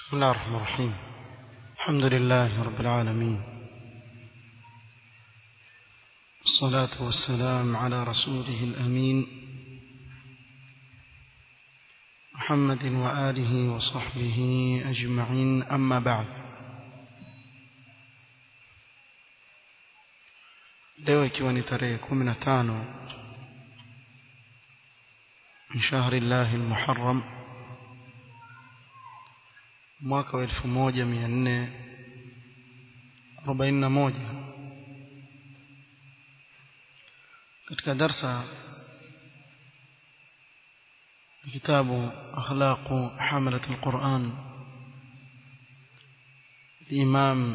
بسم الله الرحمن الرحيم الحمد لله رب العالمين الصلاة والسلام على رسوله الأمين محمد وآله وصحبه أجمعين أما بعد leo ikiwa ni tarehe kumi na tano min shahri llahi lmuharam mwaka wa elfu moja mia nne arobaini na moja katika darsa kitabu akhlaqu hamalat alquran الإمام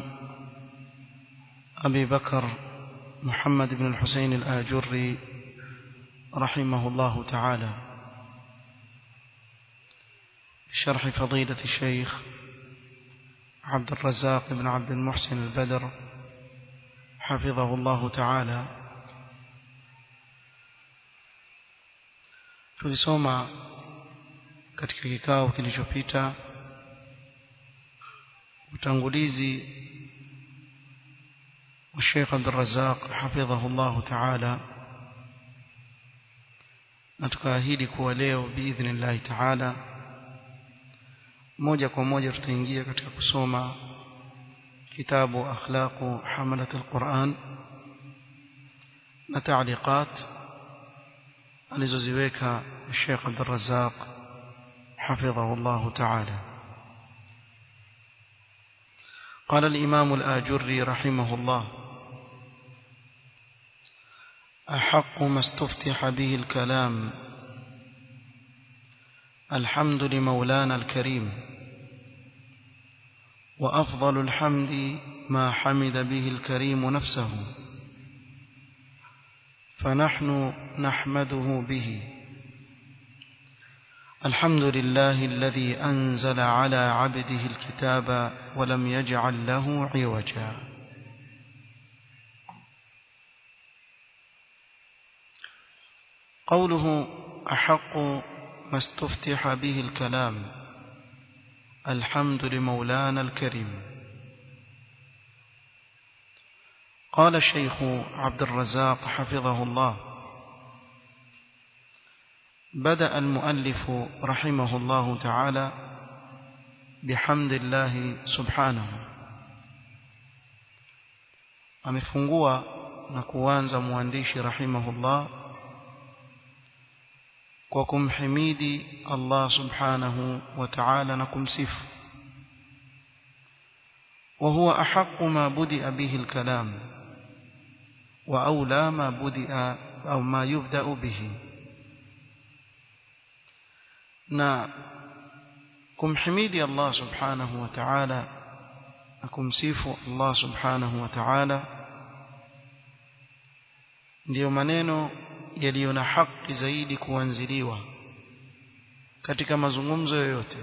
أبي بكر محمد بن الحسين الآجري رحمه الله تعالى شرح فضيلة الشيخ عبد الرزاق بن عبد المحسن البدر حفظه الله تعالى tulisoma katika kikao kilichopita utangulizi wa Sheikh Abdul Razzaq hafidhahu Allah Ta'ala na tukaahidi kuwa leo biidhnillahi Ta'ala moja kwa moja tutaingia katika kusoma kitabu akhlaqu hamalat alquran na taaliqat alizoziweka Sheikh Abdul Razzaq حفظه الله تعالى قال الإمام الآجري رحمه الله أحق ما استفتح به الكلام الحمد لمولانا الكريم وأفضل الحمد ما حمد به الكريم نفسه فنحن نحمده به الحمد لله الذي أنزل على عبده الكتاب ولم يجعل له عوجا قوله أحق ما استفتح به الكلام الحمد لمولانا الكريم قال الشيخ عبد الرزاق حفظه الله بدأ المؤلف رحمه الله تعالى بحمد الله سبحانه amefungua na kuanza mwandishi rahimahullah kwa kumhimidi Allah subhanahu wa ta'ala na kumsifu وهو أحق ما بدأ به الكلام وأولى ما بدأ أو ما يبدأ به na kumhimidi Allah subhanahu wa ta'ala na kumsifu Allah subhanahu wa ta'ala ndiyo maneno yaliyo na haki zaidi kuanziliwa katika mazungumzo yoyote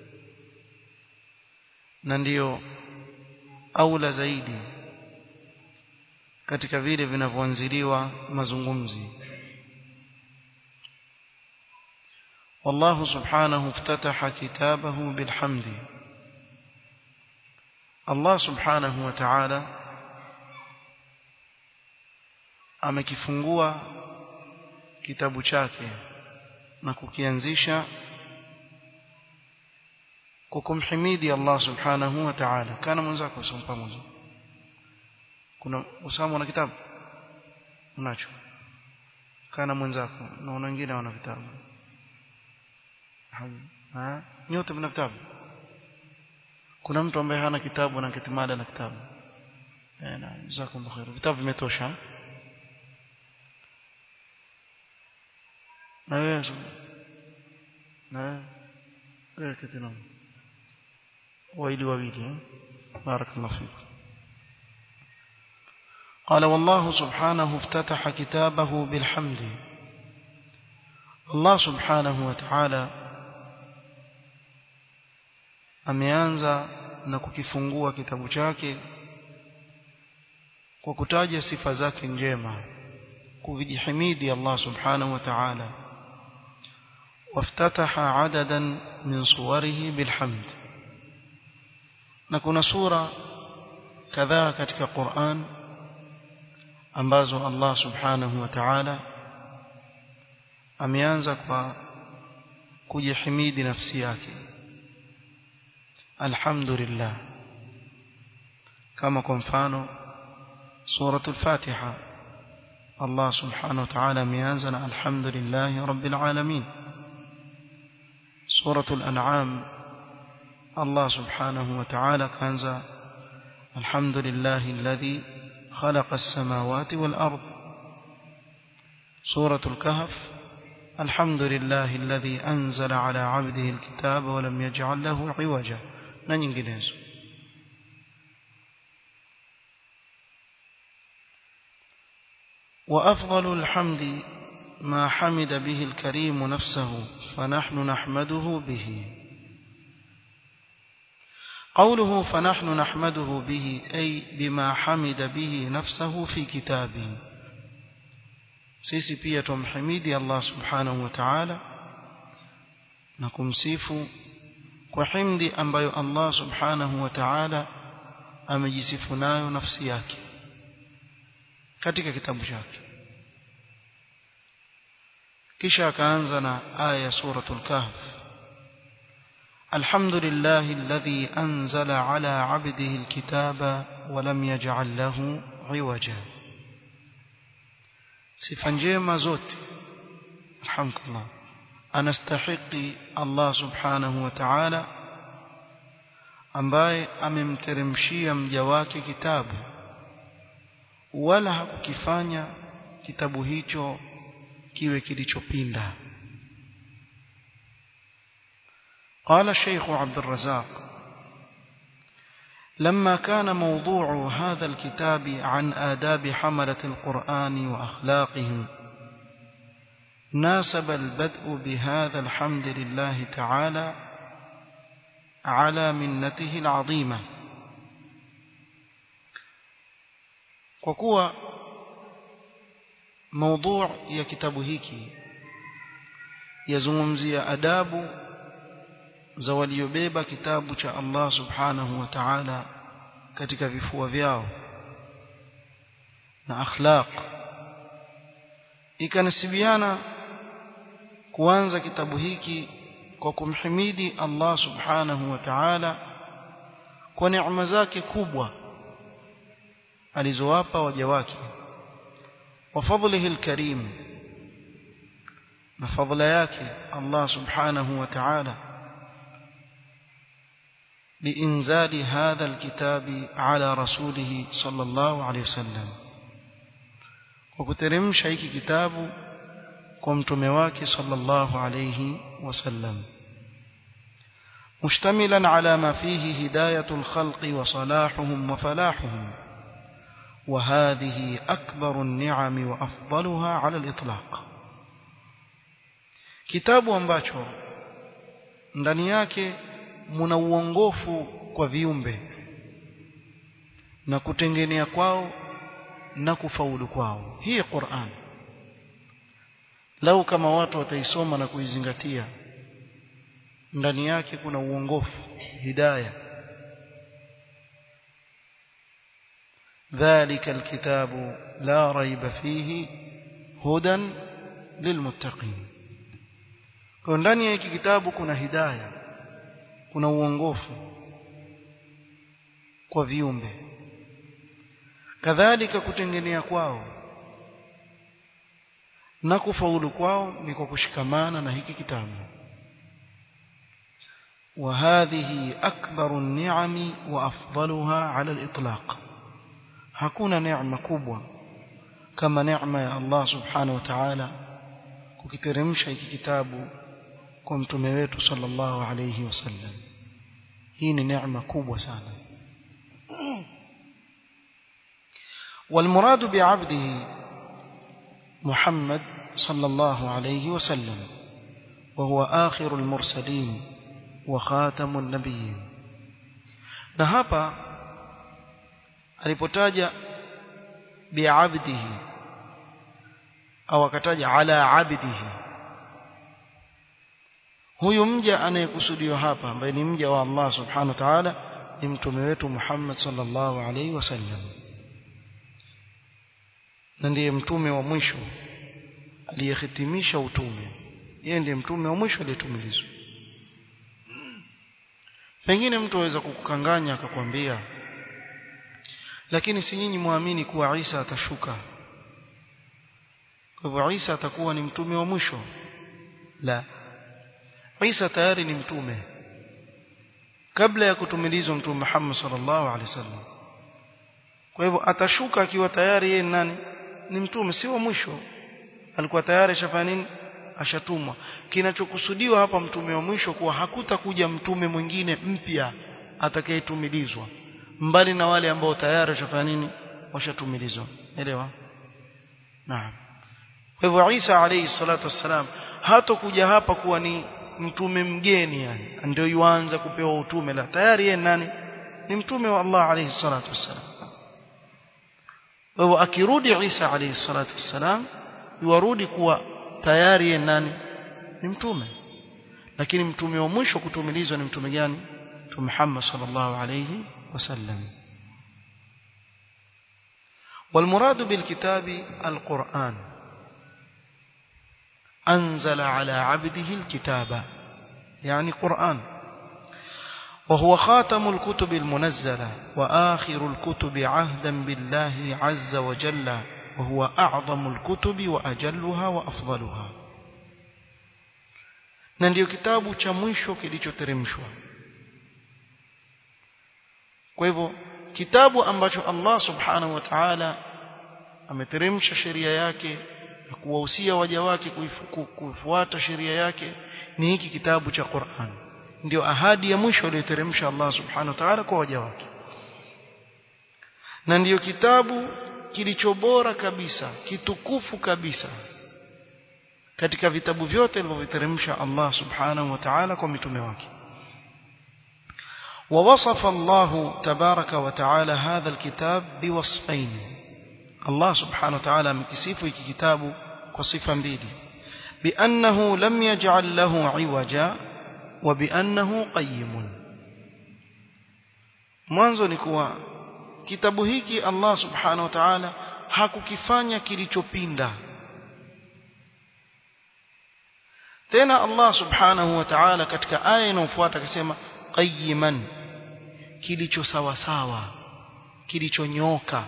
na ndiyo aula zaidi katika vile vinavyoanziliwa mazungumzi والله سبحانه افتتح كتابه بالحمد الله سبحانه وتعالى amekifungua kitabu chake na kukianzisha kwa kumhimidi Allah subhanahu wa ta'ala kana mwenzako usome pamoja kuna usamo na kitabu unacho kana mwenzako na wengine wana vitabu ha nyote mna kitabu kuna mtu ambaye hana kitabu na kitimada na kitabu eh na jazakumullahu khair vitabu vimetosha na wewe na wewe kitina waili wawili barakallahu fik قال والله سبحانه افتتح كتابه بالحمد الله سبحانه وتعالى ameanza na kukifungua kitabu chake kwa kutaja sifa zake njema kuvijihimidi Allah subhanahu wa ta'ala وافتتح عددا من صوره بالحمد na kuna sura kadhaa katika Qur'an ambazo Allah subhanahu wa ta'ala ameanza kwa kujihimidi nafsi yake alhamdulillah kama kwa mfano suratul fatiha Allah subhanahu wa ta'ala ameanza na alhamdulillah rabbil alamin suratul an'am Allah subhanahu wa ta'ala kaanza alhamdulillah alladhi خلق السماوات والأرض سورة الكهف الحمد لله الذي أنزل على عبده الكتاب ولم يجعل له عوجا ننجلز وأفضل الحمد ما حمد به الكريم نفسه فنحن نحمده به قوله فنحن نحمده به أي بما حمد به نفسه في كتابه sisi pia tumhimidi Allah subhanahu wa ta'ala na kumsifu kwa himdi ambayo Allah subhanahu wa ta'ala amejisifu nayo nafsi yake katika kitabu chake kisha akaanza na aya ya suratul kahf الحمد لله الذي أنزل على عبده الكتاب ولم يجعل له عوجا sifa njema zote alhamdulillah anastahiki Allah subhanahu wa ta'ala ambaye amemteremshia mja wake kitabu wala hakukifanya kitabu hicho kiwe kilichopinda قال الشيخ عبد الرزاق لما كان موضوع هذا الكتاب عن آداب حملة القرآن وأخلاقهم ناسب البدء بهذا الحمد لله تعالى على منته العظيمة وكوى موضوع يا كتاب هيكي يزممزي أداب za waliobeba kitabu cha Allah subhanahu wa ta'ala katika vifua vyao na akhlaq ikanasibiana kuanza kitabu hiki kwa kumhimidi Allah subhanahu wa ta'ala kwa neema zake kubwa alizowapa waja wake wa fadlihi alkarim na fadla yake Allah subhanahu wa ta'ala بإنزال هذا الكتاب على رسوله صلى الله عليه وسلم وكترمش هيك كتاب كمت مواك صلى الله عليه وسلم مشتملا على ما فيه هداية الخلق وصلاحهم وفلاحهم وهذه أكبر النعم وأفضلها على الإطلاق كتاب ambacho ndani yake muna uongofu kwa viumbe na kutengenea kwao na kufaulu kwao hii Qur'an lau kama watu wataisoma na kuizingatia ndani yake kuna uongofu hidayah ذلك الكتاب لا ريب فيه هدى للمتقين kwa ndani ya hiki kitabu kuna hidayah kuna uongofu kwa viumbe kadhalika kutengenea kwao na kufaulu kwao ni kwa kushikamana na hiki kitabu وهذه أكبر النعم وأفضلها على الإطلاق hakuna neema kubwa kama neema ya Allah subhanahu wa ta'ala kukiteremsha hiki kitabu kwa mtume wetu sallallahu alayhi wasallam hii ni neema kubwa sana والمراد بعبده محمد صلى الله عليه وسلم وهو آخر المرسلين وخاتم النبيين na hapa alipotaja bi'abdihi au akataja ala abdihi huyu mja anayekusudiwa hapa ambaye ni mja wa Allah subhanahu wa ta'ala ni mtume wetu Muhammad sallallahu alaihi wasallam na ndiye mtume wa mwisho aliyehitimisha utume yeye ndiye mtume wa mwisho aliyetumilizwa pengine mtu aweza kukukanganya akakwambia lakini si nyinyi muamini kuwa Isa atashuka kwa hivyo Isa atakuwa ni mtume wa mwisho la Isa tayari ni mtume kabla ya kutumilizwa mtume Muhammad sallallahu alaihi wasallam kwa hivyo atashuka akiwa tayari yeye nani ni mtume si wa mwisho alikuwa tayari ashafanya nini ashatumwa kinachokusudiwa hapa mtume wa mwisho kuwa hakutakuja mtume mwingine mpya atakayetumilizwa mbali na wale ambao tayari washafanya nini washatumilizwa elewa naam kwa hivyo Isa alayhi salatu wassalam hatokuja hapa kuwa ni mtume mgeni yani ndio yuanza kupewa utume la tayari yeye nani ni mtume wa Allah alayhi salatu wassalam kwa hivyo akirudi Isa alayhi salatu wassalam yuarudi kuwa tayari yeye nani ni mtume lakini mtume wa mwisho kutumilizwa ni mtume gani mtume Muhammad sallallahu alayhi وسلم والمراد بالكتاب القرآن أنزل على عبده الكتاب يعني قرآن وهو خاتم الكتب المنزلة وآخر الكتب عهدا بالله عز وجل وهو أعظم الكتب وأجلها وأفضلها na ndio kitabu cha mwisho kilichoteremshwa kwa hivyo kitabu ambacho Allah subhanahu wa ta'ala ameteremsha sheria yake na kuwahusia waja wake kufuata sheria yake ni hiki kitabu cha Qur'an ndio ahadi ya mwisho aliyoteremsha Allah subhanahu wa ta'ala kwa waja wake na ndiyo kitabu kilicho bora kabisa kitukufu kabisa katika vitabu vyote alivyoviteremsha Allah subhanahu wa ta'ala kwa mitume wake ووصف الله تبارك وتعالى هذا الكتاب بوصفين الله سبحانه وتعالى مكسيفه كتابه وصفا mbili بأنه لم يجعل له عوجا وبأنه قيم mwanzo ni kuwa kitabu hiki Allah subhanahu wa ta'ala hakukifanya kilichopinda tena Allah subhanahu wa ta'ala katika aya inayofuata akasema qayyiman kilicho sawa sawa kilichonyoka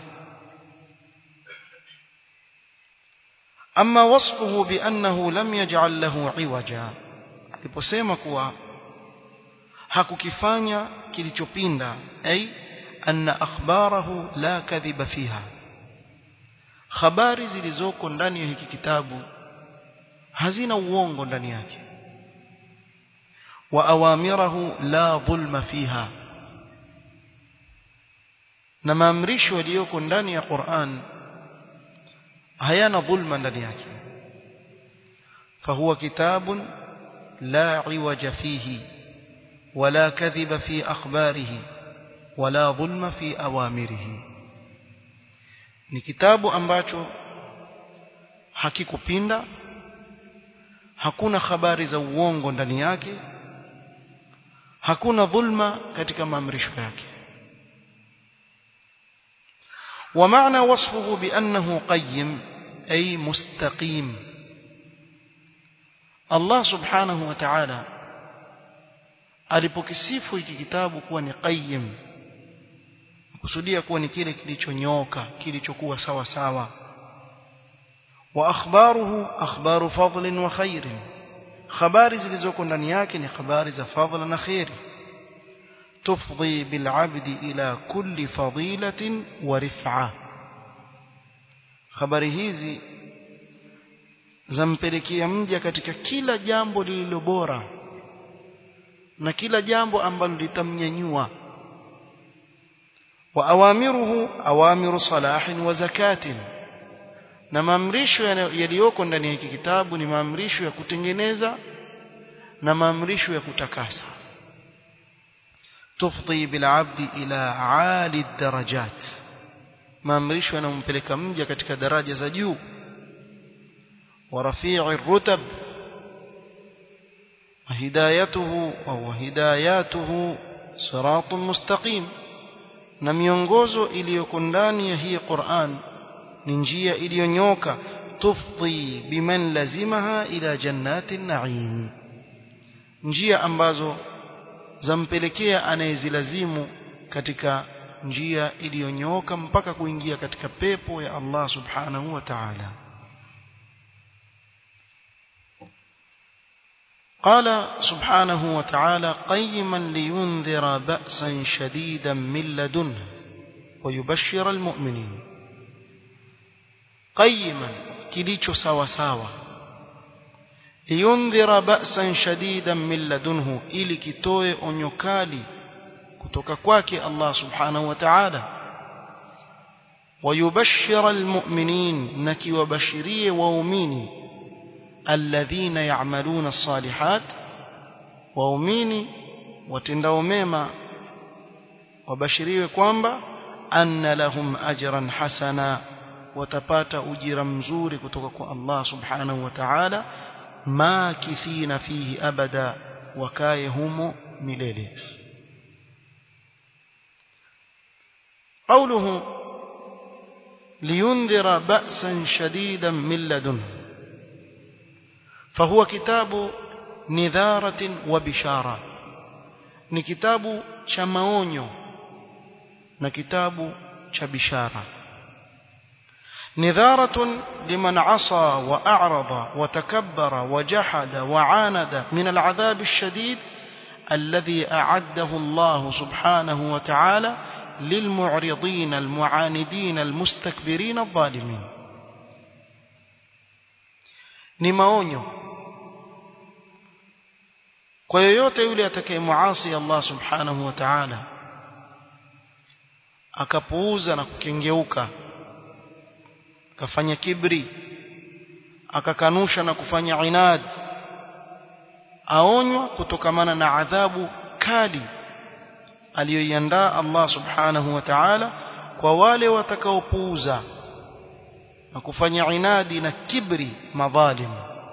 ama wasfuhu biannahu lam yaj'al lahu iwaja aliposema kuwa hakukifanya kilichopinda ay anna akhbarahu la kadhiba fiha habari zilizoko ndani ya hiki kitabu hazina uongo ndani yake وأوامره لا ظلم فيها na maamrisho yaliyoko ndani ya Qur'an hayana dhulma ndani yake fahuwa kitabun la iwaja fihi wala kadhiba fi akhbarihi wala dhulma fi awamirihi ni kitabu ambacho hakikupinda hakuna habari za uongo ndani yake hakuna dhulma katika maamrisho yake ومعنى وصفه بأنه قيم أي مستقيم الله سبحانه وتعالى alipokisifu hiki kitabu kuwa ni qayyim kusudia kuwa ni kile kilichonyoka kilichokuwa sawa sawa wa akhbaruhu akhbaru fadlin wa khairin habari zilizoko ndani yake ni habari za fadhila na khairi tufdhi bilabdi ila kulli fadilatin wa rif'a habari hizi zampelekea mja katika kila jambo lililo bora na kila jambo ambalo litamnyanyua wa awamiruhu awamiru salahin wa zakatin na maamrisho yaliyoko ndani ya hiki kitabu ni maamrisho ya kutengeneza na maamrisho ya kutakasa tufdhi bilabdi ila ali darajat maamrisho yanayompeleka mja katika daraja za juu wa rafi'i rutab هدايته أو هداياته siratun mustaqim na miongozo iliyoko ndani ya hii Qur'an ni njia iliyonyoka tufdi biman lazimaha ila jannatin na'im njia ambazo zampelekea anayezilazimu katika njia iliyonyoka mpaka kuingia katika pepo ya Allah subhanahu wa ta'ala قال سبحانه وتعالى قيما لينذر بأسا شديدا من لدنه ويبشر المؤمنين قيما كليچو سوا سوا لينذر بأسا شديدا من لدنه ili kitoe onyo kali kutoka kwake Allah subhanahu wa ta'ala ويبشر المؤمنين نكي وبشريه waumini الذين يعملون الصالحات waumini watendao mema wabashiriwe kwamba anna lahum ajran hasana watapata ujira mzuri kutoka kwa Allah subhanahu wa ta'ala makithina fihi abada wakaye humo milele قوله لينذر بأسا شديدا من لدنه فهو كتاب نذارة وبشارة ni kitabu cha maonyo na kitabu cha bishara نذارة لمن عصى وأعرض وتكبر وجحد وعاند من العذاب الشديد الذي أعده الله سبحانه وتعالى للمعرضين المعاندين المستكبرين الظالمين ni maonyo kwa yoyote yule atakayemuasi Allah subhanahu wa ta'ala akapuuza na kukengeuka akafanya kibri akakanusha na kufanya inad aonywa kutokamana na adhabu kali aliyoiandaa Allah subhanahu wa ta'ala kwa wale watakaopuuza na kufanya inadi na kibri madhalim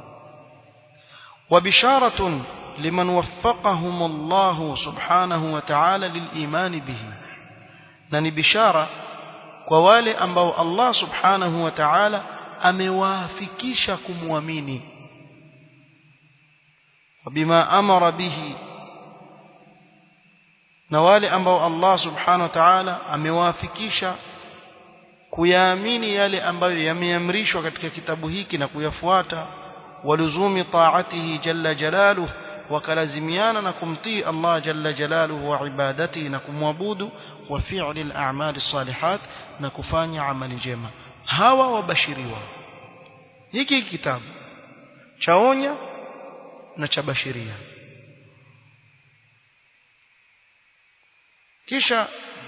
وبشارة لمن وفقهم الله سبحانه وتعالى للإيمان به نني بشارة kwa wale ambao Allah subhanahu wa ta'ala amewafikisha kumwamini wabima amara bihi na wale ambao Allah subhanahu wa ta'ala amewafikisha kuyaamini yale ambayo yameamrishwa katika kitabu hiki na kuyafuata waluzumi taatihi jalla jalaluhu wakalazimiana na kumtii Allah jalla jalaluhu wa ibadatihi na kumwabudu wa fi'li al-a'mal as-salihat na kufanya amali njema hawa wabashiriwa hiki kitabu chaonya na cha bashiria kisha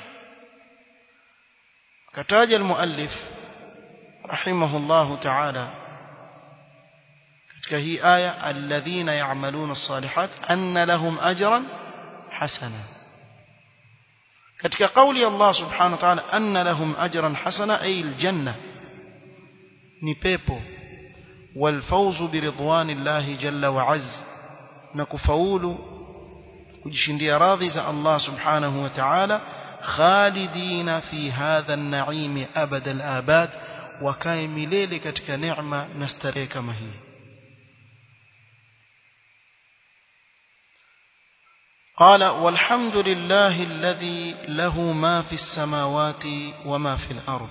kataja al-muallif rahimahullahu ta'ala katika hii aya alladhina ya'maluna as-salihat anna lahum ajran hasana katika kauli Allah subhanahu wa ta'ala anna lahum ajran hasana ay al-janna ni pepo والفوز برضوان الله جل وعز نكفاول kujishindia radhi za Allah subhanahu wa ta'ala khalidina fi hadha an-na'im abada al-abad wakae milele katika neema na starehe kama hii قال والحمد لله الذي له ما في السماوات وما في الأرض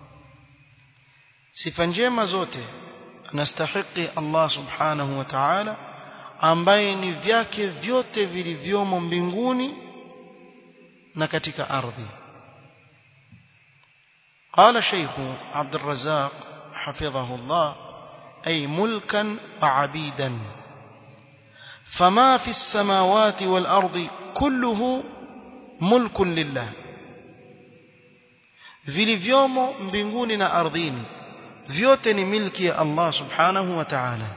sifa njema zote anastahiki Allah subhanahu wa ta'ala ambaye ni vyake vyote vilivyomo mbinguni na katika ardhi قال شيخ عبد الرزاق حفظه الله أي ملكا وعبيدا فما في السماوات والأرض كله ملك لله vilivyomo mbinguni na ardhini vyote ni milki ya Allah subhanahu wa ta'ala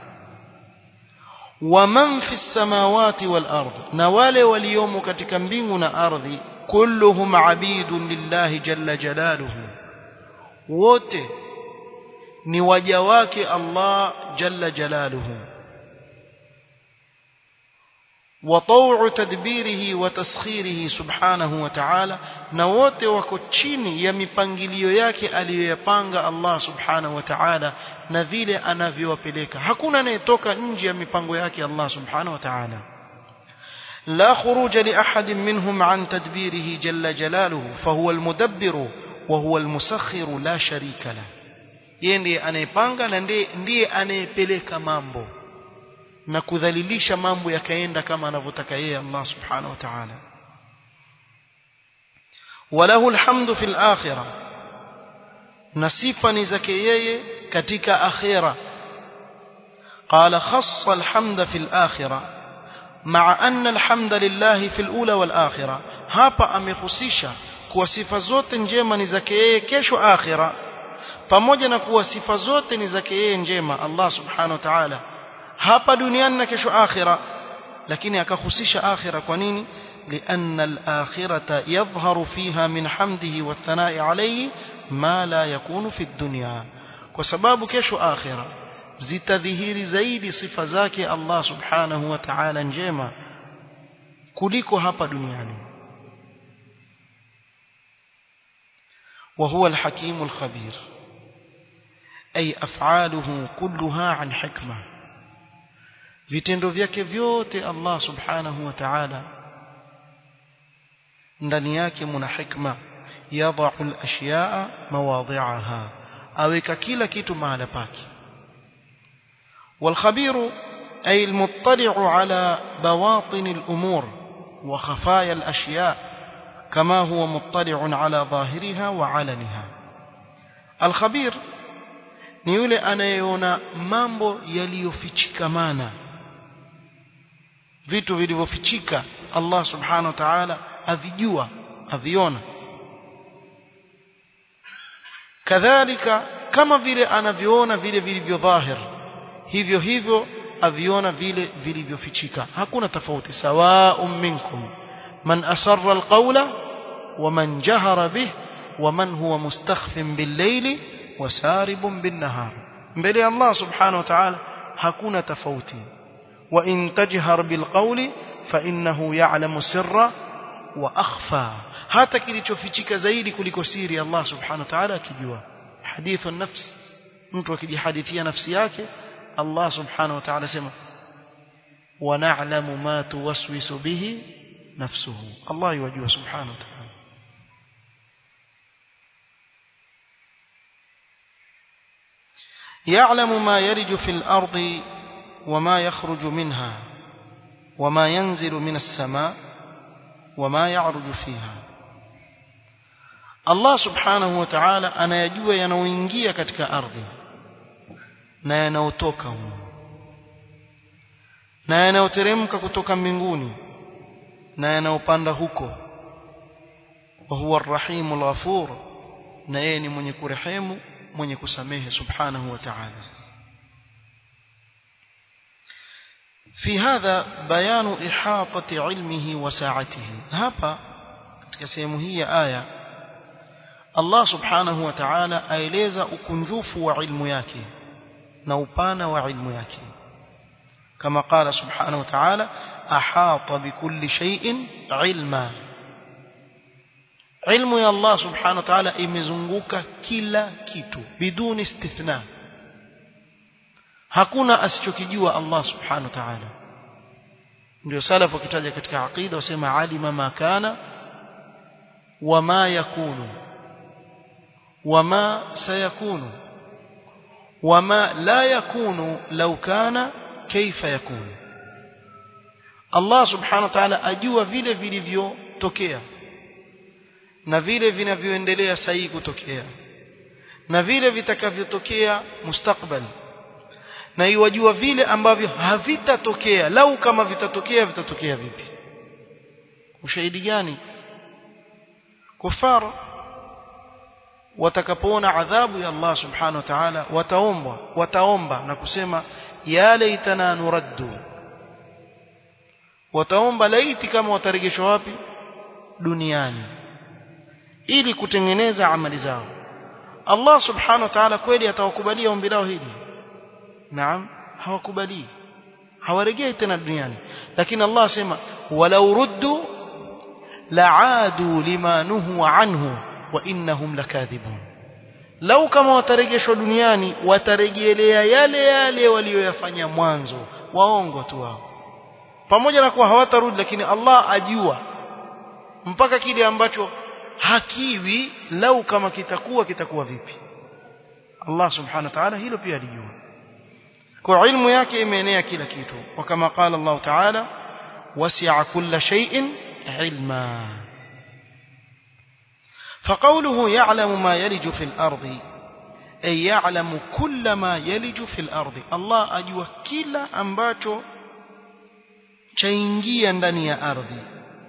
waman fi samawati wal ard na wale waliomo katika mbingu na ardhi kulluhum abidun lillahi jalla jalaluhu wote ni waja wake Allah jalla jalaluhu وطوع تدبيره وتسخيره سبحانه وتعالى na wote wako chini ya mipangilio yake aliyoyapanga Allah subhanahu wa ta'ala na vile anavyowapeleka hakuna anayetoka nje ya mipango yake Allah subhanahu wa ta'ala لا خروج لأحد منهم عن تدبيره جل جلاله فهو المدبر وهو المسخر لا شريك له yeye ndiye anayepanga na ndiye anayepeleka mambo na kudhalilisha mambo yakaenda kama anavyotaka yeye Allah subhanahu wa ta'ala وله الحمد في الآخرة نصيفا زكيي كتك آخرة قال خص الحمد في الآخرة مع أن الحمد لله في الأولى والآخرة هابا أمخصيشا kuwa sifa zote njema ni zake yeye kesho akhira pamoja na kuwa sifa zote ni zake yeye njema Allah subhanahu wa ta'ala hapa duniani na kesho akhira lakini akahusisha akhira kwa nini لأن الآخرة يظهر فيها من حمده والثناء عليه ما لا يكون في الدنيا وسباب كشو آخرة zitadhihiri zaidi sifa zake Allah subhanahu wa ta'ala njema kuliko hapa duniani وهو الحكيم الخبير أي أفعاله كلها عن حكمة vitendo vyake vyote Allah subhanahu wa ta'ala ndani yake muna hikma yadha'u al-ashya'a mawadhi'aha aweka kila kitu mahala pake والخبير أي المطلع على بواطن الأمور وخفايا الأشياء كما هو مطلع على ظاهرها وعلنها الخبير ni yule anayeona mambo yaliyofichikamana vitu vilivyofichika Allah subhanahu wa ta'ala avijua aviona kadhalika kama vile anavyoona vile vilivyo dhahir hivyo hivyo aviona vile vilivyofichika hakuna tofauti sawa'un minkum man asarra alqawla wa man jahara bih wa man huwa mustakhfin bil-layli wa saribun bin-nahar mbele Allah subhanahu wa ta'ala hakuna tofauti wa in tajhar bil-qawli fa innahu ya'lamu sirra wa akhfa hata kilichofichika zaidi kuliko siri Allah subhanahu wa ta'ala akijua hadithu nafs mtu akijihadithia nafsi yake Allah subhanahu wa ta'ala sema wa na'lamu ma tuwaswisu bihi nafsuhu Allah yajua subhanahu wa ta'ala يعلم ما يرج في الأرض وما يخرج منها وما ينزل من السماء وما يعرج فيها Allah subhanahu wa ta'ala anayajua yanayoingia katika ardhi na yanayotoka humo na yanayoteremka kutoka mbinguni na yanayopanda huko wa huwa arrahimul ghafur na yeye ni mwenye kurehemu mwenye kusamehe subhanahu wa ta'ala في هذا بيان إحاطة علمه وساعته hapa katika sehemu hii ya aya Allah subhanahu wa ta'ala aeleza ukunjufu wa ilmu yake na upana wa ilmu yake kama qala subhanahu wa ta'ala ahata bikulli shay'in ilma ilmu ya Allah subhanahu wa ta'ala imezunguka kila kitu biduni istithna hakuna asichokijua Allah subhanahu wa ta'ala ndio salafu wakitaja katika aqida wasema alima ma kana wama yakunu wama sayakunu wama la yakunu law kana kaifa yakunu Allah subhanahu wa ta'ala ajua vile vilivyotokea na vile vinavyoendelea sahihi kutokea na vile vitakavyotokea mustakbal na iwajua vile ambavyo havitatokea lau kama vitatokea vitatokea vipi ushahidi gani kufar watakapoona adhabu ya Allah subhanahu wa ta'ala wataomba wataomba na kusema ya laitana nuraddu wataomba laiti kama watarejeshwa wapi duniani ili kutengeneza amali zao Allah subhanahu wa ta'ala kweli atawakubalia ombi lao hili naam hawakubali hawaregei tena duniani lakini Allah asema walau ruddu la'adu lima nuhu anhu wa innahum lakadhibun lau kama watarejeshwa duniani watarejelea yale yale walioyafanya mwanzo waongo tu wao pamoja na kuwa hawatarudi lakini Allah ajua mpaka kile ambacho hakiwi lau kama kitakuwa kitakuwa vipi Allah subhanahu wa ta'ala hilo pia alijua kwa ilmu yake imeenea kila kitu wa kama qala Allah ta'ala wasi'a kulla shay'in ilma فقوله يعلم ما يلج في الأرض أي يعلم كل ما يلج في الأرض الله أجوى كلا أمباتو chaingia ndani ya ardhi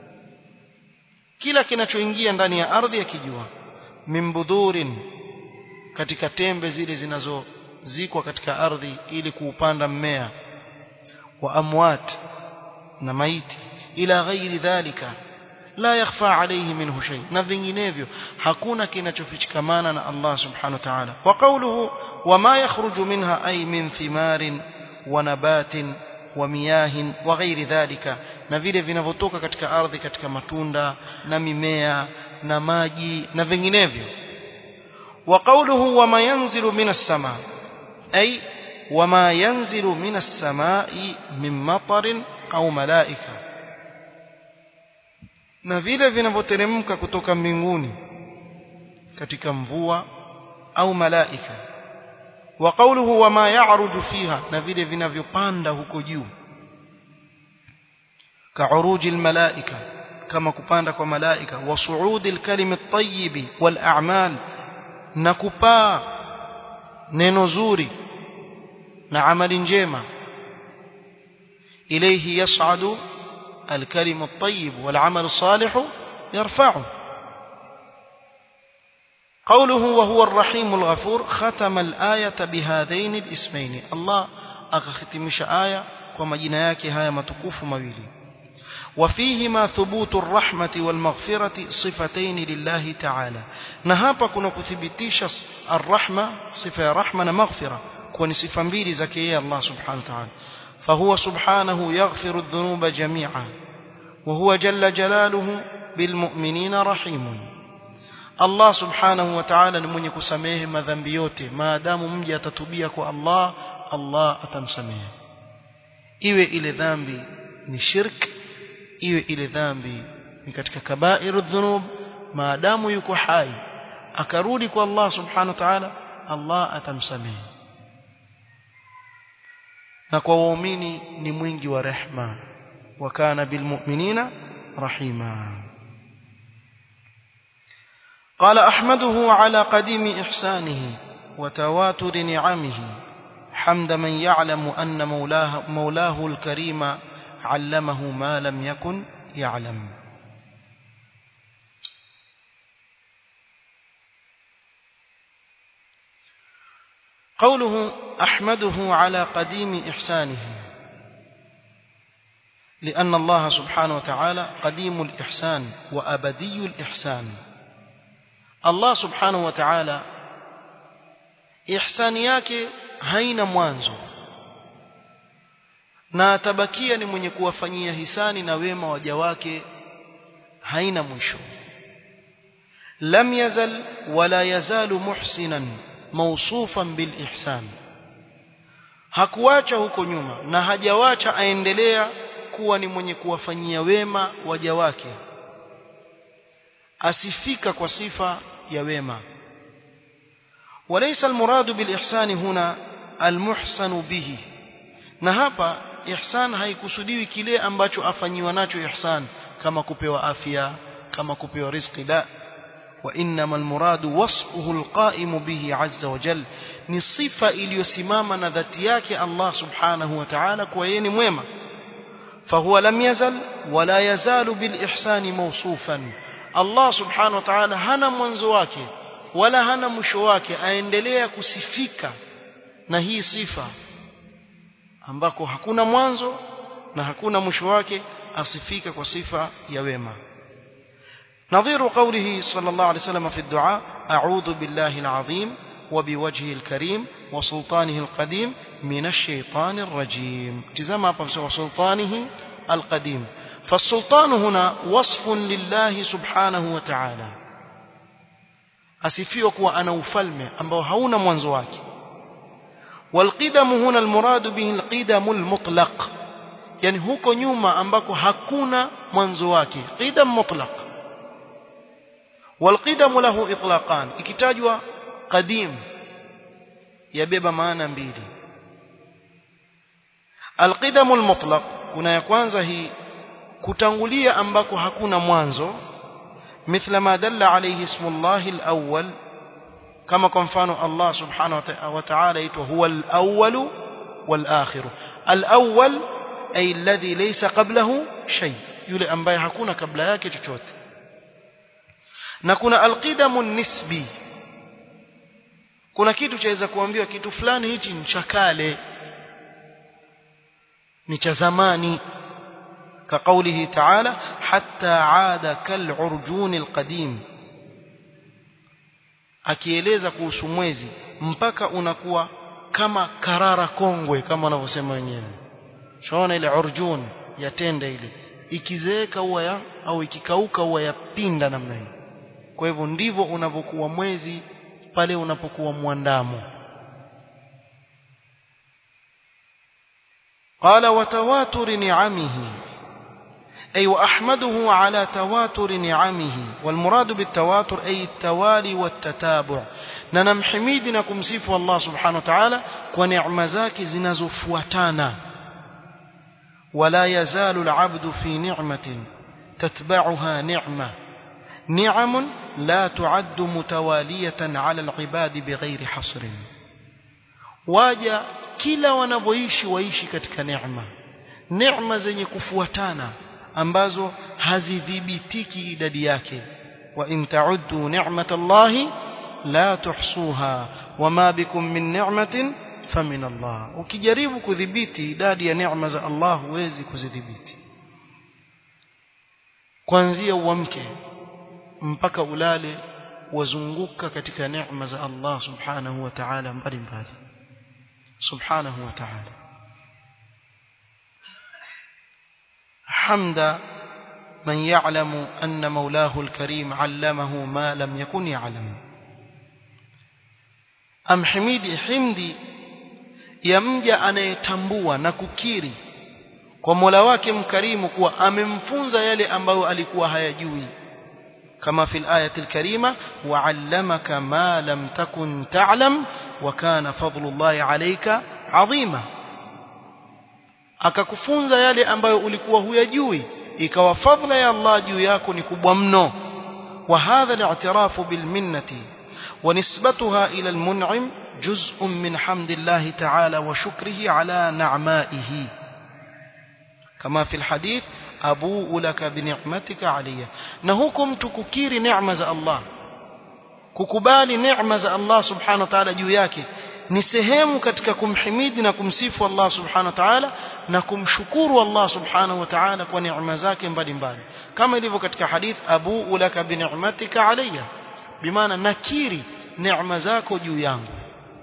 kila kinachoingia ndani ya ardhi akijua mimbudhurin katika tembe zile zinazozikwa katika ardhi ili kuupanda mmea wa amwat na maiti ila ghairi dhalika la yakhfa alayhi minhu shay na vinginevyo hakuna kinachofichikamana na Allah subhanahu wa ta'ala wa qawluhu wama yakhruju minha ay min thimarin wa nabatin wa miyahin wa ghairi dhalika na vile vinavyotoka katika ardhi katika matunda na mimea na maji na vinginevyo wa qawluhu wama yanzilu minas sama ay wama yanzilu minas samai min matarin au malaika na vile vinavyoteremka kutoka mbinguni katika mvua au malaika wa qawluhu wama ya'ruju fiha na vile vinavyopanda huko juu كعروج الملائكة كما كباند كملائكة وصعود الكلم الطيب والأعمال نكبا ننزوري نعمل جيما إليه يصعد الكلم الطيب والعمل الصالح يرفعه قوله وهو الرحيم الغفور ختم الآية بهذين الاسمين الله أختمش آية ومجينا yake haya matukufu mawili وفيهما ثبوت الرحمة والمغفرة صفتين لله تعالى نهابا كنا كثبتيش الرحمة صفة رحمة مغفرة كون صفة مبيل زكية الله سبحانه وتعالى فهو سبحانه يغفر الذنوب جميعا وهو جل جلاله بالمؤمنين رحيم Allah subhanahu wa ta'ala ni mwenye kusamehe madhambi yote maadamu mja atatubia kwa Allah Allah atamsamehe iwe ile dhambi ni shirk iwe ile dhambi ni katika kabairu dhunub maadamu yuko hai akarudi kwa Allah subhanahu wa ta'ala Allah atamsamehe na kwa waumini ni mwingi wa rehma wa kana bilmu'minina rahima قال أحمده على قديم إحسانه وتواتر نعمه حمد من يعلم أن مولاه, مولاه الكريم علمه ما لم يكن يعلم قوله أحمده على قديم إحسانه لأن الله سبحانه وتعالى قديم الإحسان وأبدي الإحسان Allah subhanahu wa ta'ala ihsani yake haina mwanzo na atabakia ni mwenye kuwafanyia hisani na wema waja wake haina mwisho lam yazal wala yazalu muhsinan mawsufan bil ihsan hakuacha huko nyuma na hajawacha aendelea kuwa ni mwenye kuwafanyia wema waja wake asifika kwa sifa ya wema وليس المراد بالإحسان هنا المحسن به na hapa ihsan haikusudiwi kile ambacho afanyiwa nacho ihsan kama kupewa afya kama kupewa riziki la wa innama almuradu wasfuhu alqaimu bihi azza wa jal ni sifa iliyosimama na dhati yake Allah subhanahu wa ta'ala kwa yeye ni mwema فهو لم يزل ولا يزال بالإحسان موصوفا Allah subhanahu wa ta'ala hana mwanzo wake wala hana mwisho wake aendelea kusifika na hii sifa ambako hakuna mwanzo na hakuna mwisho wake asifika kwa sifa ya wema نظير قوله صلى الله عليه وسلم في الدعاء أعوذ بالله العظيم وبوجهه الكريم وسلطانه القديم من الشيطان الرجيم تزام وسلطانه القديم فالسلطان هنا وصف لله سبحانه وتعالى asifiwa kuwa ana ufalme ambao hauna mwanzo wake walqidamu huna almuradu bihi alqidamu almutlaq yani huko nyuma ambako hakuna mwanzo wake qidam mutlaq walqidamu lahu itlaqan ikitajwa qadim yabeba maana mbili alqidamu almutlaq kuna ya kwanza hii kutangulia ambako hakuna mwanzo مثل ما دل عليه اسم الله الأول كما كنفان الله سبحانه وتعالى هو الأول والآخر الأول أي الذي ليس قبله شيء يلي أنباي hakuna kabla yake chochote na kuna alqidamu nisbi kuna kitu chaweza kuambiwa kitu fulani hichi ni cha kale ni cha zamani كقوله تعالى حتى عاد كالعرجون القديم akieleza kuhusu mwezi mpaka unakuwa kama karara kongwe kama wanavyosema wenyewe shaona ile urjun ya tende ile ikizeeka huwa ya au ikikauka huwa yapinda namna hiyo kwa hivyo ndivyo unavyokuwa mwezi pale unapokuwa mwandamo qala watawatur ni'amihi أي وأحمده على تواتر نعمه والمراد بالتواتر أي التوالي والتتابع ننم حميدنا كمسيف الله سبحانه وتعالى ونعم ذاك زنزفوتانا ولا يزال العبد في نعمة تتبعها نعمة نعم لا تعد متوالية على العباد بغير حصر واجا kila wanavyoishi waishi katika neema neema zenye kufuatana ambazo hazidhibitiki idadi yake wa in ta'uddu ni'matallahi la tuhsuha wama bikum min ni'matin famin Allah ukijaribu kudhibiti idadi ya neema za Allah huwezi kuzidhibiti kuanzia uamke mpaka ulale wazunguka katika neema za Allah subhanahu wa ta'ala mbalimbali subhanahu wa ta'ala حمد من يعلم أن مولاه الكريم علمه ما لم يكن يعلم أم حميدي حمدي يمجى anayetambua na kukiri kwa Mola wake mkarimu kuwa amemfunza yale ambayo alikuwa hayajui kama fil ayati alkarima wa'allamaka ma lam takun ta'lam wa kana fadlullahi alayka 'azima akakufunza yale ambayo ulikuwa huyajui ikawa fadhila ya Allah juu yako ni kubwa mno wa hadha al-i'tirafu bil minnati wa nisbatuha ila al-mun'im juz'un min hamdillahi ta'ala wa shukrihi ala na'ma'ihi kama fi al-hadith abu laka bi ni'matika alayya na hukum tukukiri neema za Allah kukubali neema za Allah subhanahu wa ta'ala juu yake ni sehemu katika kumhimidi na kumsifu Allah subhanahu wa ta'ala na kumshukuru Allah subhanahu wa ta'ala kwa neema zake mbalimbali kama ilivyo katika hadith abu ulaka bi ni'matika alayya bimaana nakiri neema zako juu yangu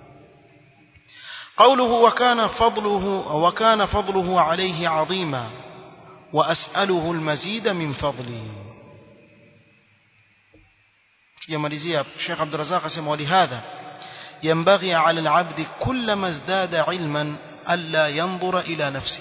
قوله وكان فضله وكان فضله عليه عظيما وأسأله المزيد من فضله يمalizia Sheikh Abdul Razak asema ولهذا ينبغي على العبد كلما ازداد علما ألا ينظر إلى نفسه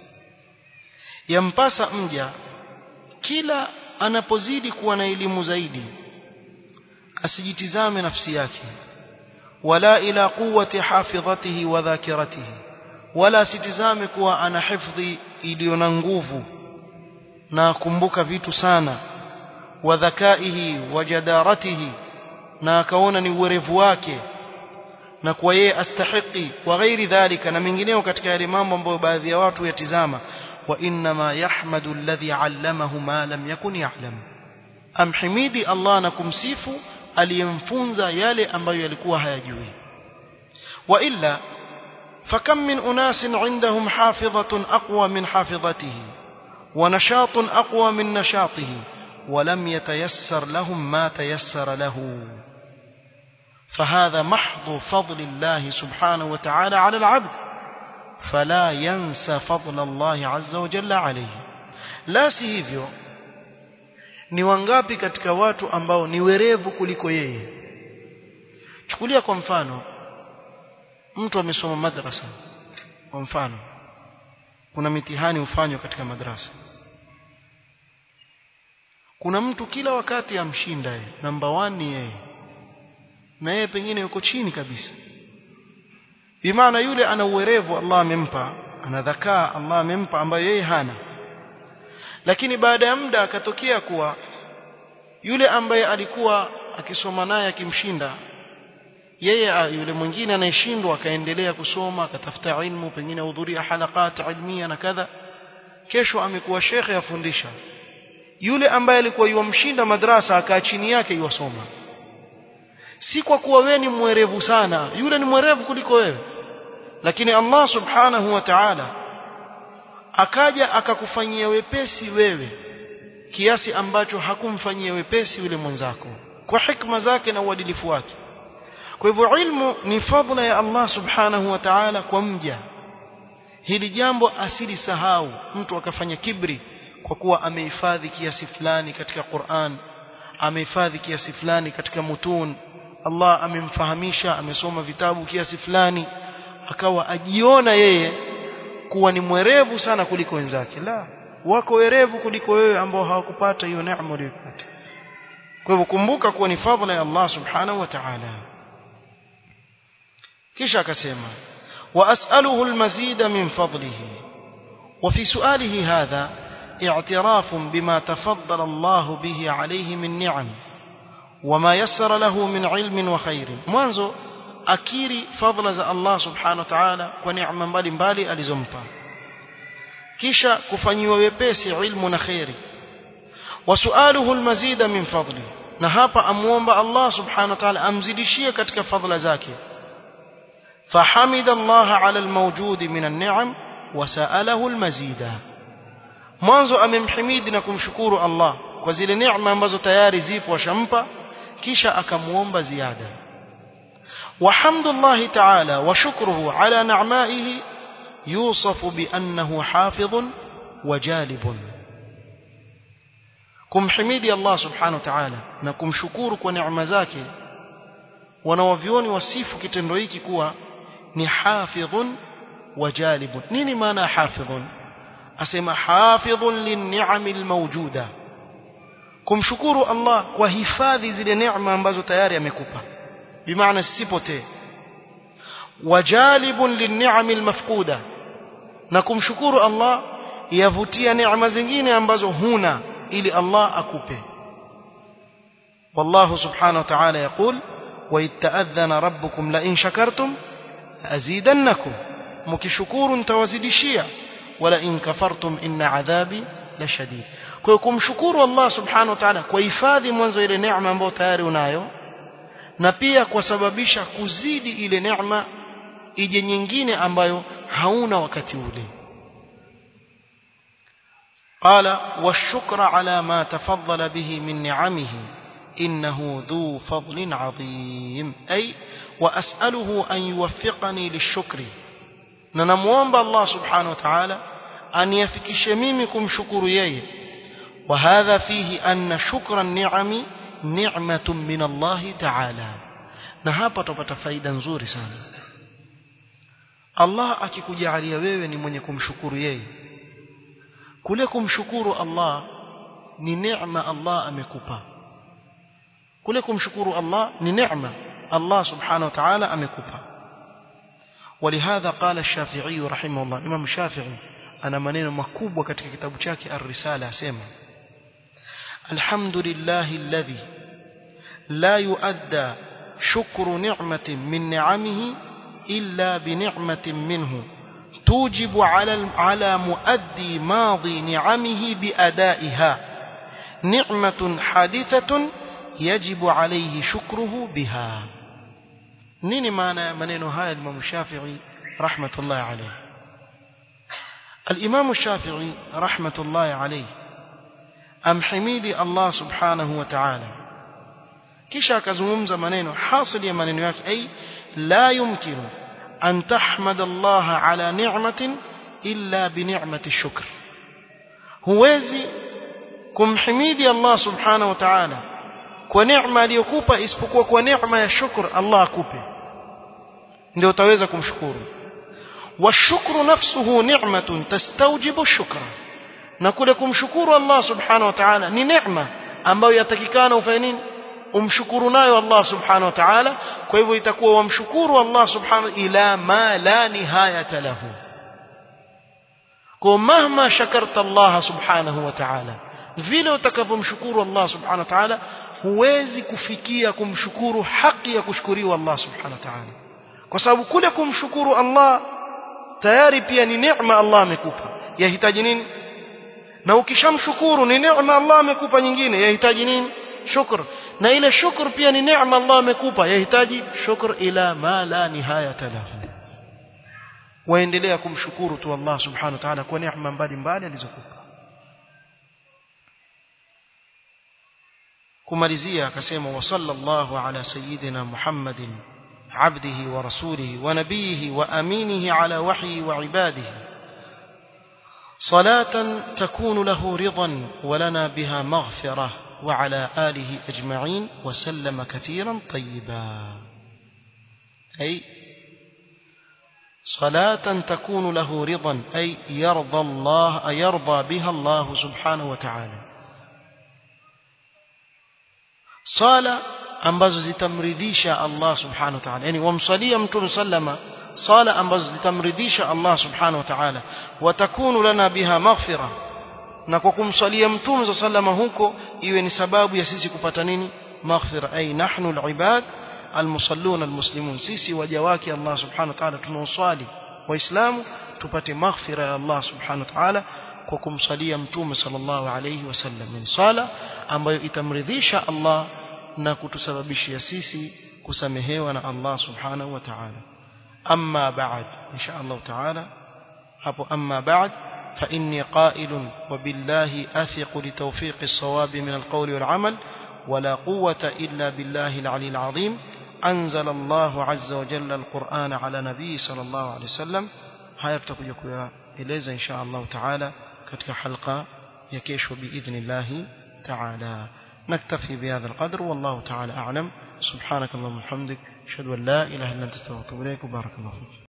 ينبasa mja kila anapozidi kuwa na elimu zaidi asijitizame nafsi yake wala ila quwwati hafidhatihi wa dhakiratihi wala asitizame kuwa ana hifdhi iliyo na nguvu na kumbuka vitu sana wa dhakaihi wa jadaratihi na akaona ni uwerevu wake na kwa yeye astahiki wa ghairi dhalika na mengineo katika yale mambo ambayo baadhi ya watu yatizama wa inma yahmadu alladhi allamahu ma lam yakun ya'lam amhimidi Allah na kumsifu aliyemfunza yale ambayo yalikuwa hayajui wa illa fakam min unasin indahum hafidhatun aqwa min hafidhatihi wa nashatun aqwa min nashatihi ولم يتيسر لهم ما تيسر له فهذا محض فضل الله سبحانه وتعالى على العبد fala yansa fadla Allah azza wa jalla alayhi la si hivyo ni wangapi katika watu ambao ni werevu kuliko yeye chukulia kwa mfano mtu amesoma madrasa kwa mfano kuna mitihani hufanywa katika madrasa kuna mtu kila wakati amshinda yeye namba 1 ni yeye na yeye pengine yuko chini kabisa bimaana yule ana uwerevu Allah amempa ana dhakaa Allah amempa ambayo yeye hana lakini baada ya muda akatokea kuwa yule ambaye alikuwa akisoma naye akimshinda yeye yule mwingine anayeshindwa akaendelea kusoma akatafuta ilmu pengine hudhuria halakat ilmia na kadha kesho amekuwa shekhe afundisha yule ambaye alikuwa yuamshinda madrasa akaa chini yake yuwasoma si kwa kuwa wewe ni mwerevu sana yule ni mwerevu kuliko wewe lakini Allah subhanahu wa ta'ala akaja akakufanyia wepesi wewe kiasi ambacho hakumfanyia wepesi yule mwenzako kwa hikma zake na uadilifu wake kwa hivyo ilmu ni fadhila ya Allah subhanahu wa ta'ala kwa mja hili jambo asili sahau mtu akafanya kibri kwa kuwa amehifadhi kiasi fulani katika Qur'an amehifadhi kiasi fulani katika mutun Allah amemfahamisha amesoma vitabu kiasi fulani akawa ajiona yeye kuwa ni mwerevu sana kuliko wenzake la wako werevu kuliko wewe ambao hawakupata hiyo neema uliyopata kwa hivyo kumbuka kuwa ni fadhila ya Allah subhanahu wa ta'ala kisha akasema وأسأله المزيد من فضله وفي سؤاله هذا اعتراف بما تفضل الله به عليه من نعم وما يسر له من علم وخير mwanzo akiri fadhila za Allah subhanahu wa ta'ala kwa neema mbalimbali alizompa kisha kufanyiwa wepesi ilmu na khairi wasualuhu almazida min fadli na hapa amuomba Allah subhanahu wa ta'ala amzidishie katika fadhila zake فحمد الله على الموجود من النعم وسأله المزيد mwanzo amemhimidi na kumshukuru Allah kwa zile neema ambazo tayari zipo washampa kisha akamuomba ziada وحمد الله تعالى وشكره على نعمائه يوصف بأنه حافظ وجالب kumhimidi Allah subhanahu wa ta'ala na kumshukuru kwa neema zake wanawavioni wasifu kitendo hiki kuwa ni hafidhun wa jalibun nini maana hafidhun asema hafidhun linni'ami almawjuda kumshukuru Allah kwa hifadhi zile neema ambazo tayari amekupa bimaana sisipotee wajalibun linni'ami almafquda na kumshukuru Allah yavutia neema zingine ambazo huna ili Allah akupe والله سبحانه وتعالى يقول وإذ تأذن ربكم لئن شكرتم لأزيدنكم مكشكور توازدشيا ولئن كفرتم إن عذابي لشديد كيكم شكور الله سبحانه وتعالى kuhifadhi mwanzo ile neema ambayo tayari unayo na pia kusababisha kuzidi ile neema ije nyingine ambayo hauna wakati ule قال والشكر على ما تفضل به من نعمه إنه ذو فضل عظيم أي وأسأله أن يوفقني للشكر ننموان الله سبحانه وتعالى أن يفكش ميمكم شكر يي وهذا فيه أن شكر النعم نعمة من الله تعالى نهابة تفايدا نزوري سانا الله akikujalia wewe ni mwenye kumshukuru yeye kule kumshukuru Allah ni neema Allah amekupa kule kumshukuru Allah ni neema Allah subhanahu wa ta'ala amekupa ولهذا قال الشافعي رحمه الله امام الشافعي ana maneno makubwa katika kitabu chake ar-risala asema alhamdulillah alladhi la yuadda shukru ni'matin min ni'amihi illa bi ni'matin minhu توجب على على مؤدي ماضي نعمه بأدائها نعمة حادثة يجب عليه شكره بها نيني معنى منين هاي الإمام الشافعي رحمة الله عليه الإمام الشافعي رحمة الله عليه أم حميدي الله سبحانه وتعالى kisha akazungumza maneno hasil ya maneno yake ay la yumkinu أن تحمد الله على نعمة إلا بنعمة الشكر huwezi kumhimidi Allah subhanahu wa ta'ala kwa neema aliyokupa isipokuwa kwa neema ya shukr Allah akupe ndio utaweza kumshukuru washukru nafsuhu ni'matun tastawjibu shukra na kule kumshukuru Allah subhanahu wa ta'ala ni neema ambayo yatakikana ufanye nini umshukuru nayo Allah subhanahu wa ta'ala kwa hivyo itakuwa wamshukuru Allah subhanahu ila ma la nihayata lahu kwa mahma shakarta Allah subhanahu wa ta'ala vile utakavyomshukuru Allah subhanahu wa ta'ala huwezi kufikia kumshukuru haki ya kushukuriwa Allah subhanahu wa ta'ala kwa sababu kule kumshukuru Allah tayari pia ni neema Allah amekupa yahitaji nini na ukishamshukuru ni neema Allah amekupa nyingine yahitaji nini shukr na ile shukr pia ni neema Allah amekupa yahitaji shukr ila ma la nihayata lahu waendelea kumshukuru tu Allah subhanahu wa ta'ala kwa neema mbalimbali alizokupa kumalizia akasema wa sallallahu ala sayyidina Muhammadin عبده ورسوله ونبيه وأمينه على وحيه وعباده صلاة تكون له رضا ولنا بها مغفرة وعلى آله أجمعين وسلم كثيرا طيبا أي صلاة تكون له رضا أي يرضى الله يرضى بها الله سبحانه وتعالى صلاة ambazo zitamridhisha Allah subhanahu wa ta'ala yani wamsalia mtume sallama sala ambazo zitamridhisha Allah subhanahu wa ta'ala watakunu lana biha maghfira na kwa kumsalia mtume sallama huko iwe ni sababu ya sisi kupata nini maghfira ay nahnu alibad almusallun almuslimun sisi waja wake Allah subhanahu wa ta'ala tunaoswali waislamu tupate maghfira ya Allah subhanahu wa ta'ala kwa kumsalia mtume sallallahu alayhi wasallam ni sala ambayo itamridhisha Allah na kutusababishia sisi kusamehewa na Allah subhanahu wa ta'ala amma ba'd insha Allah ta'ala hapo amma ba'd fa inni qa'ilun wa billahi athiqu li tawfiq as-sawab min al-qawl wal 'amal ولا قوة إلا بالله العلي العظيم أنزل الله عز وجل القرآن على نبي صلى الله عليه وسلم هيا تكوja kueleza insha Allah ta'ala katika halqa ya kesho باذن الله تعالى نكتفي بهذا القدر والله تعالى أعلم سبحانك اللهم وبحمدك أشهد أن لا إله إلا أنت استغفرك وبارك الله فيك